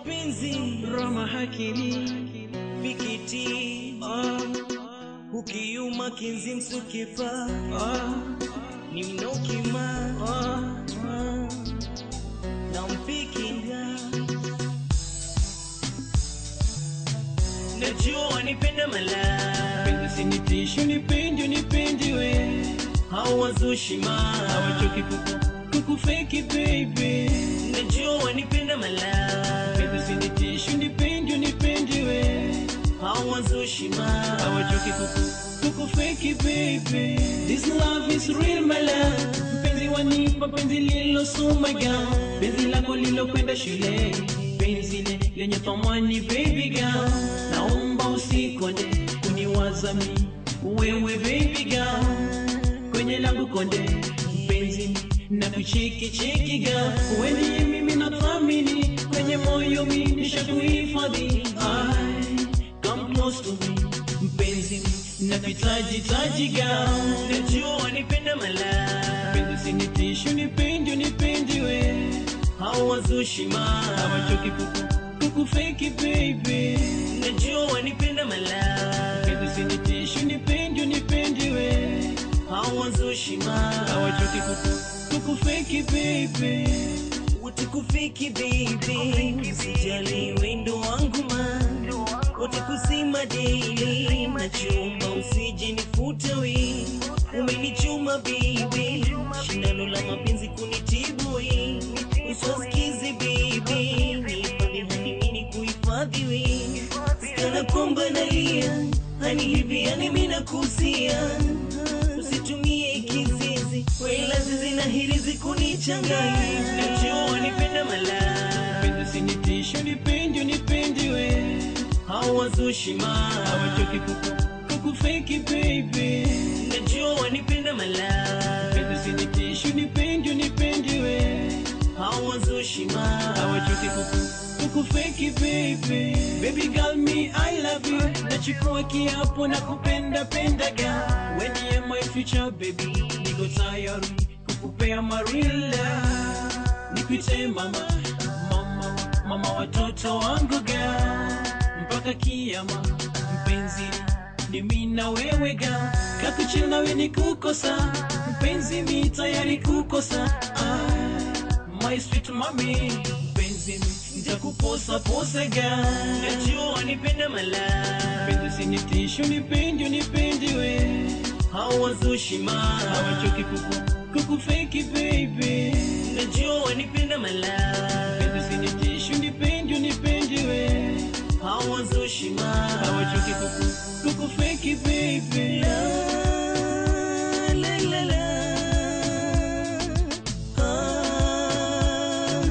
mapenzi Rama Hakimi fikiti ah, ukiuma kinzi msukipa ah, ni mnokima ah, na mpikinda najua wanipenda mala Penzi sinitishu nipende nipende we hawazushima Hawachoki kuku kukufeki baby najua wanipenda mala Penzi sinitishu nipende nipende we hawazushima Hawachoki kuku kukufeki baby This love is real my love Mpenzi wanipa penzi lilo sumaga Penzi lako lilokwenda shule Penzi le lenye thamani baby girl Naomba usikonde kuniwaza mi Wewe baby girl Kwenye langu konde Penzi na kucheki cheki girl Wewe ndiye mimi nathamini Kwenye moyo mi nishakuhifadhi Ai, Come close to me Mpenzi na kuhitaji taji girl najua wanipenda mala Penzi sinitishu nipende nipende we hawazushima Hawachoki kuku kukufeki baby najua wanipenda mala Penzi sinitishu nipende nipende we hawazushima Hawachoki kuku kukufeki baby utikufiki baby usijali wendo wangu ma utakusima daily nachumba usije nifute we umenichuma baby shindano la mapenzi kunitibu we uswasikizi baby nihifadhi hani mini kuhifadhi we sikana kwamba nalia hani hivi yani mina kusia usitumie kizizi wela zizi na hirizi kunichanganya najua wanipenda mala Penzi sinitishu nipende nipende we hawazushima Hawachoki kuku kukufeki baby najua wanipenda mala Penzi sinitishu nipende nipende we hawazushima Hawachoki kuku kukufeki baby Baby girl me I love you Nachukua kiapo na kupenda penda girl When you my future baby Niko tayari kukupea marila Nikuite mama Mama Mama watoto wangu girl Mpaka kiama Mpenzi ni mimi na wewe girl Kakuchil nawe ni kukosa Mpenzi mi tayari kukosa ah, My sweet mommy Mpenzi mi nitakuposa posa girl najua wanipenda mala Penzi sinitishu nipende nipende we hawazushima Hawachoki kuku kukufeki baby najua wanipenda mala Penzi sinitishu nipende nipende we hawazushima Hawachoki kuku kukufeki baby La, la, la, la. Ah,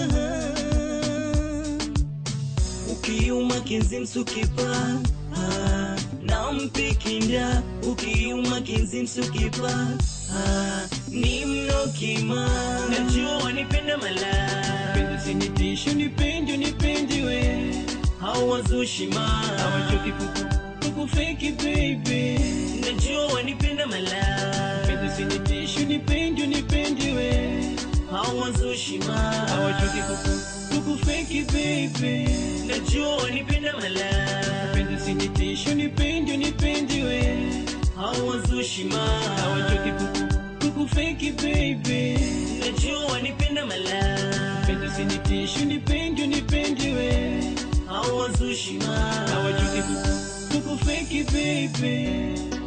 ukiuma kinzi msukipa ah, na mpikinda ukiuma kinzi msukipa ah, ni mnokima najua wanipenda mala Penzi sinitishu nipende nipende we hawazushima Hawachoki kuku kukufeki baby najua wanipenda mala Penzi sinitishu nipende nipende we hawazushima Hawachoki kuku kukufeki baby najua wanipenda mala Penzi sinitishu nipende nipende we hawazushima Hawachoki kuku kukufeki baby najua wanipenda mala Penzi sinitishu nipende nipende we hawazushima Hawachoki kuku kukufeki baby